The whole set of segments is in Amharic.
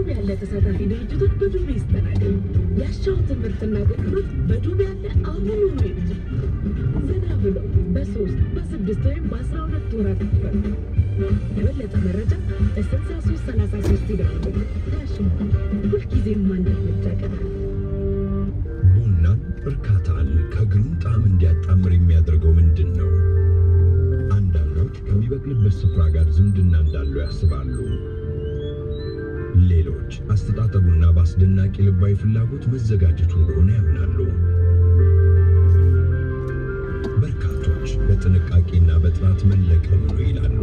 ዱቤ ያለ ተሳታፊ ድርጅቶች በዱቤ ይስተናገዱ። ያሻዎትን ምርትና አገልግሎት በዱቤ ያለ አሁኑኑ ይግዙ። ዘና ብለው በሶስት በስድስት ወይም በአስራ ሁለት ወራት ይክፈሉ። ለበለጠ መረጃ በስልሳ ሶስት ሰላሳ ሶስት ይደውሉ። ዳሽን ባንክ ሁልጊዜም አንድ እርምጃ ቀዳሚ። ቡናን እርካታን ከግሩም ጣዕም እንዲያጣምር የሚያደርገው ምንድን ነው? አንዳንዶች ከሚበቅልበት ስፍራ ጋር ዝምድና እንዳለው ያስባሉ። ሌሎች አስተጣጠቡና በአስደናቂ ልባዊ ፍላጎት መዘጋጀቱ እንደሆነ ያምናሉ። በርካቶች በጥንቃቄና በጥራት መለቀም ነው ይላሉ።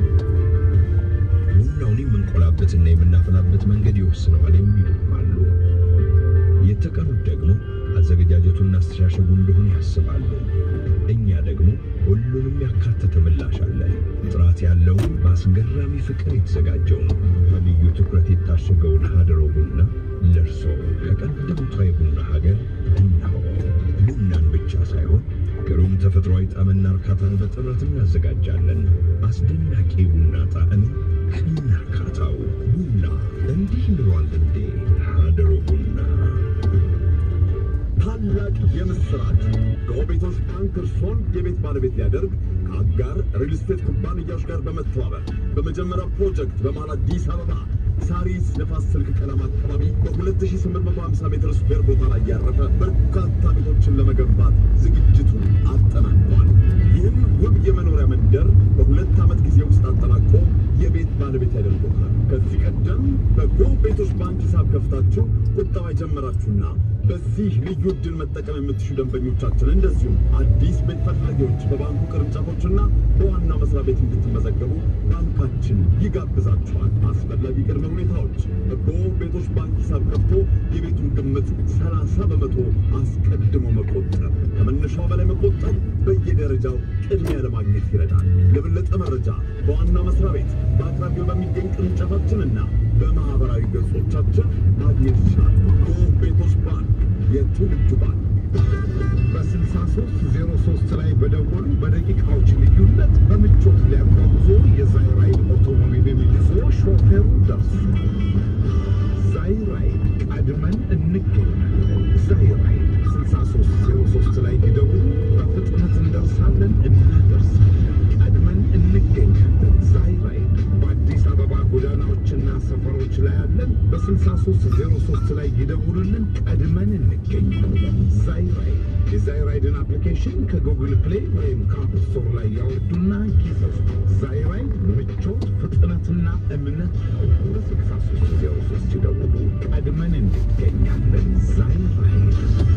ቡናውን የምንቆላበትና የምናፈላበት መንገድ ይወስነዋል የሚሉም አሉ። የተቀሩት ደግሞ አዘገጃጀቱና አስተሻሸጉ እንደሆነ ያስባሉ። እኛ ደግሞ ሁሉንም ያካተተ ምላሽ አለን። ጥራት ያለውን በአስገራሚ ፍቅር የተዘጋጀውን በልዩ ትኩረት የታሸገውን ሀደሮ ቡና ለእርሶ ከቀደምቷ የቡና ሀገር እነሆ። ቡናን ብቻ ሳይሆን ግሩም ተፈጥሯዊ ጣዕምና እርካታን በጥራት እናዘጋጃለን። አስደናቂ ቡና ጣዕምን ከነርካታው ቡና እንዲህ ብሏል እንዴ! ሀደሮ ቡና ታላቅ የምስራች ከቤቶች ባንክ እርሶን የቤት ባለቤት ሊያደርግ ከአጋር ሪል ስቴት ኩባንያዎች ጋር በመተባበር በመጀመሪያው ፕሮጀክት በመሃል አዲስ አበባ ሳሪስ ነፋስ ስልክ ቀለም አካባቢ በ2850 ሜትር ስኩዌር ቦታ ላይ ያረፈ በርካታ ቤቶችን ለመገንባት ዝግጅቱን አጠናቋል። ይህም ውብ የመኖሪያ መንደር በሁለት ዓመት ጊዜ ውስጥ አጠናቆ የቤት ባለቤት ያደርጎታል። ከዚህ ቀደም በጎ ቤቶች ባንክ ሂሳብ ከፍታችሁ ቁጠባ የጀመራችሁና በዚህ ልዩ ዕድል መጠቀም የምትሹ ደንበኞቻችን እንደዚሁም አዲስ ቤት ፈላጊዎች በባንኩ ቅርንጫፎችና በዋና መስሪያ ቤት እንድትመዘገቡ ባንካችን ይጋብዛችኋል። አስፈላጊ ቅድመ ሁኔታዎች በጎ ቤቶች ባንክ ሂሳብ ከፍቶ የቤቱን ግምት 30 በመቶ አስቀድሞ መቆጠብ፣ ከመነሻው በላይ መቆጠብ በየደረጃው ቅድሚያ ለማግኘት ይረዳል። ለበለጠ መረጃ በዋና መስሪያ ቤት በአቅራቢያው በሚገኝ ቅርንጫፋችንና በማህበራዊ ገጾቻችን ማግኘት ይችላል። ጎ ቤቶች ባንክ የትውልድ ባንክ በ6303 ላይ በደወሉ በደቂቃዎች ልዩነት በምቾት ሊያጓጉዞ የዛይራይድ አውቶሞቢል ይዞ ሾፌሩ ደርሷል። ዛይራይድ ቀድመን እንገኛለን። ዛይራይድ 6303 ላይ ሊደውሉ በፍጥነት እንደርሳለን፣ እናደርሳለን። ቀድመን እንገኛለን። ዛይራይድ በአዲስ አበባ ጎዳናዎችና ሰፈሮች ላይ ያለን። በ6303 ላይ ይደውሉልን፣ ቀድመን እንገኛለን። ዛይራይድ የዛይራይድን አፕሊኬሽን ከጉግል ፕሌይ ወይም ከአፕ ስቶር ላይ ያወርዱና ይዘዙ። ዛይራይድ ምቾት፣ ፍጥነትና እምነት ነው። በ6303 ይደውሉ፣ ቀድመን እንገኛለን። ዛይራይድ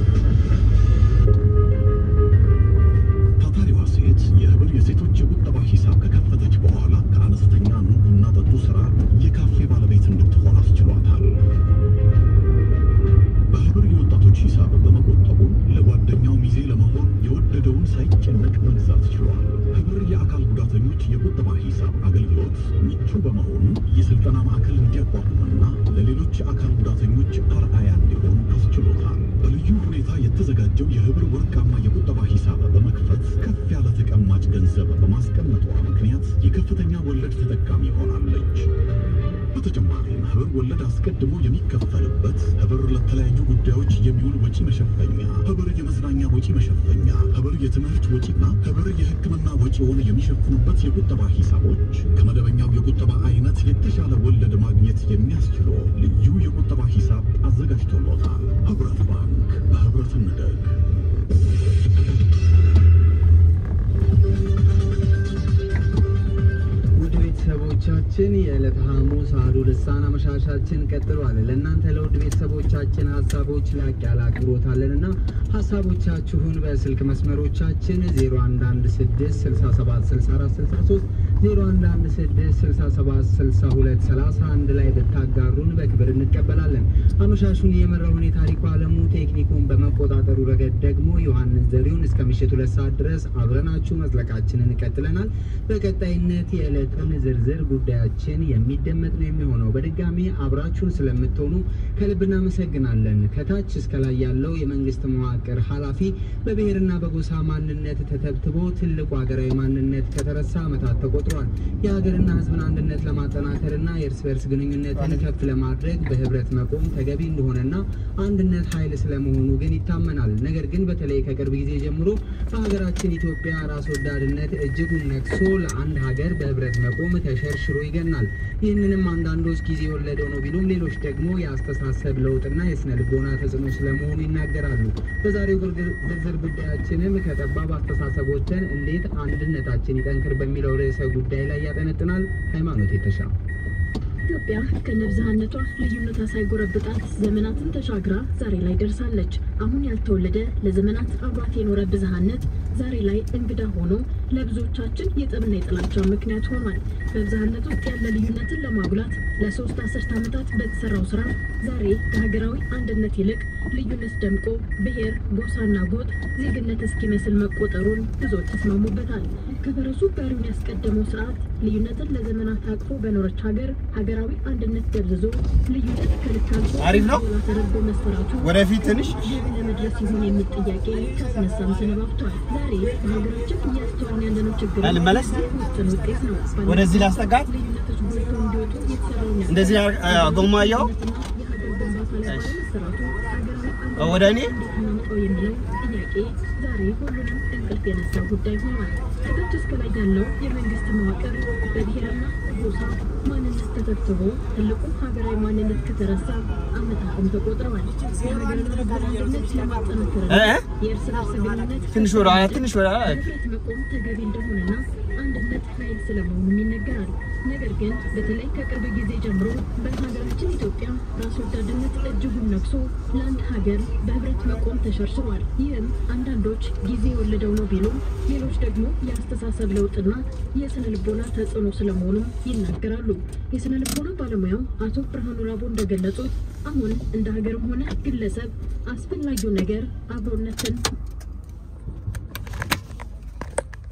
ታታሪዋ ሴት የህብር የሴቶች የቁጠባ ሂሳብ ከከፈተች በኋላ ከአነስተኛ ኑ ቡና ጠጡ ስራ የካፌ ባለቤት እንድትሆን አስችሏታል። በህብር የወጣቶች ሂሳብ በመቆጠቡ ለጓደኛው ሚዜ ለመሆን የወደደውን ሳይጨነቅ መግዛት ችሏል። ህብር የአካል ጉዳተኞች የቁጠባ ሂሳብ አገልግሎት ምቹ በመሆኑ የስልጠና ማዕከል እንዲያቋቁምና ለሌሎች የአካል ጉዳተኞች አርአያ እንዲሆን አስችሎታል። በልዩ ሁኔታ የተዘጋጀው የህብር ወርቃማ የቁጠባ ሂሳብ በመክፈት ከፍ ያለ ተቀማጭ ገንዘብ በማስቀመጧ ምክንያት የከፍተኛ ወለድ ተጠቃሚ ሆናለች። በተጨማሪም ህብር ወለድ አስቀድሞ የሚከፈልበት፣ ህብር ለተለያዩ ጉዳዮች የሚውል ወጪ መሸፈኛ፣ ህብር የመዝናኛ ወጪ መሸፈኛ፣ ህብር የትምህርት ወጪና ህብር የሕክምና ወጪውን የሚሸፍኑበት የቁጠባ ሂሳቦች ከመደበኛው የቁጠባ አይነት የተሻለ ወለድ ማግኘት የሚያስችሉ ልዩ የቁጠባ ሂሳብ አዘጋጅቶሎታል። ህብረት ባንክ በህብረት እንደግ። ውድ ቤተሰቦቻችን የዕለተ ሐሙስ አሐዱ ልሳን አመሻሻችን ቀጥሏል። ለእናንተ ለውድ ቤተሰቦቻችን ሀሳቦች ላቅ ያለ አክብሮት አለንና ሀሳቦቻችሁን በስልክ መስመሮቻችን 0116676463 0116676231 ላይ ብታጋሩን በክብር እንቀበላለን። አመሻሹን የመራውን የታሪኩ አለሙ ቴክኒኩን በመቆጣጠሩ ረገድ ደግሞ ዮሐንስ ዘሪሁን እስከ ምሽቱ ሁለት ሰዓት ድረስ አብረናችሁ መዝለቃችንን ቀጥለናል። በቀጣይነት የዕለቱን ዝርዝር ጉዳያችን የሚደመጥ ነው የሚሆነው። በድጋሚ አብራችሁን ስለምትሆኑ ከልብ እናመሰግናለን። ከታች እስከ ላይ ያለው የመንግስት መዋቅር ኃላፊ በብሔርና በጎሳ ማንነት ተተብትቦ ትልቁ ሀገራዊ ማንነት ከተረሳ ዓመታት ተቆጥሯል። ተናግረዋል። የሀገርና ሕዝብን አንድነት ለማጠናከርና የእርስ በርስ ግንኙነትን ከፍ ለማድረግ በህብረት መቆም ተገቢ እንደሆነና አንድነት ኃይል ስለመሆኑ ግን ይታመናል። ነገር ግን በተለይ ከቅርብ ጊዜ ጀምሮ በሀገራችን ኢትዮጵያ ራስ ወዳድነት እጅጉን ነግሶ ለአንድ ሀገር በህብረት መቆም ተሸርሽሮ ይገናል። ይህንንም አንዳንዶች ጊዜ የወለደው ነው ቢሉም ሌሎች ደግሞ የአስተሳሰብ ለውጥና የስነ ልቦና ተጽዕኖ ስለመሆኑ ይናገራሉ። በዛሬው ዝርዝር ጉዳያችንም ከጠባብ አስተሳሰቦችን እንዴት አንድነታችን ይጠንክር በሚለው ርዕሰ ጉዳይ ላይ ያጠነጥናል። ሃይማኖት የተሻ ኢትዮጵያ ከነብዝሃነቷ ልዩነቷ ሳይጎረብጣት ዘመናትን ተሻግራ ዛሬ ላይ ደርሳለች። አሁን ያልተወለደ ለዘመናት አብሯት የኖረ ብዝሃነት ዛሬ ላይ እንግዳ ሆኖ ለብዙዎቻችን የጠብና የጥላቻ ምክንያት ሆኗል። በብዝሃነት ውስጥ ያለ ልዩነትን ለማጉላት ለሶስት አስርት ዓመታት በተሰራው ስራ ዛሬ ከሀገራዊ አንድነት ይልቅ ልዩነት ደምቆ ብሔር፣ ጎሳና ጎጥ ዜግነት እስኪመስል መቆጠሩን ብዙዎች ተስማሙበታል። ከፈረሱ ጋሪውን ያስቀደመው ስርዓት ልዩነትን ለዘመናት አቅፎ በኖረች ሀገር ሀገራዊ አንድነት ደብዝዞ ልዩነት ከልክ አልፎ አሪፍ ነው። ሌላ ተደርጎ መሰራቱ ወደፊት ትንሽ ግብ ለመድረስ ይሆን የሚል ጥያቄ ካስነሳም ሰነባብቷል። ዛሬ በሀገራችን እያስተዋልን ያለነው ችግር ልመለስ? ውጥን ውጤት ነው። ወደዚህ ላስጠጋት? ልዩነቶች ጎልተው እንዲወጡ የተሰራውን ያህል እንደዚህ አ- ጎማያው የሀገር ግንባታ ላይ ባለመሰራቱ ሀገራዊ ወደ እኔ እንዴት እናምጣው የሚለው ጥያቄ ዛሬ ሁሉንም እንቅልፍ የነሳ ጉዳይ ሆኗል። ከታች እስከ ላይ ያለው የመንግስት መዋቅር በብሔርና ጎሳ ማንነት ተተብትቦ ትልቁ ሀገራዊ ማንነት ከተረሳ ዓመታትም ተቆጥረዋል። የሀገርን አንድነት ለማጠናከርና እ? የእርስ በርስ ግንኙነት ትንሽ ወደ ኋላ ትንሽ ወደ ኋላ በህብረት መቆም ተገቢ እንደሆነና አንድነት ኃይል ስለመሆኑም ይነገራል። ነገር ግን በተለይ ከቅርብ ጊዜ ጀምሮ በሀገራችን ኢትዮጵያ ራስ ወዳድነት እጅጉን ነግሶ ለአንድ ሀገር በህብረት መቆም ተሸርሽሯል። ይህም አንዳንዶች ጊዜ የወለደው ነው ቢሉም፣ ሌሎች ደግሞ የአስተሳሰብ ለውጥና የስነ ልቦና ተጽዕኖ ስለመሆኑም ይናገራሉ። የስነ ልቦና ባለሙያው አቶ ብርሃኑ ራቦ እንደገለጹት አሁን እንደ ሀገርም ሆነ ግለሰብ አስፈላጊው ነገር አብሮነትን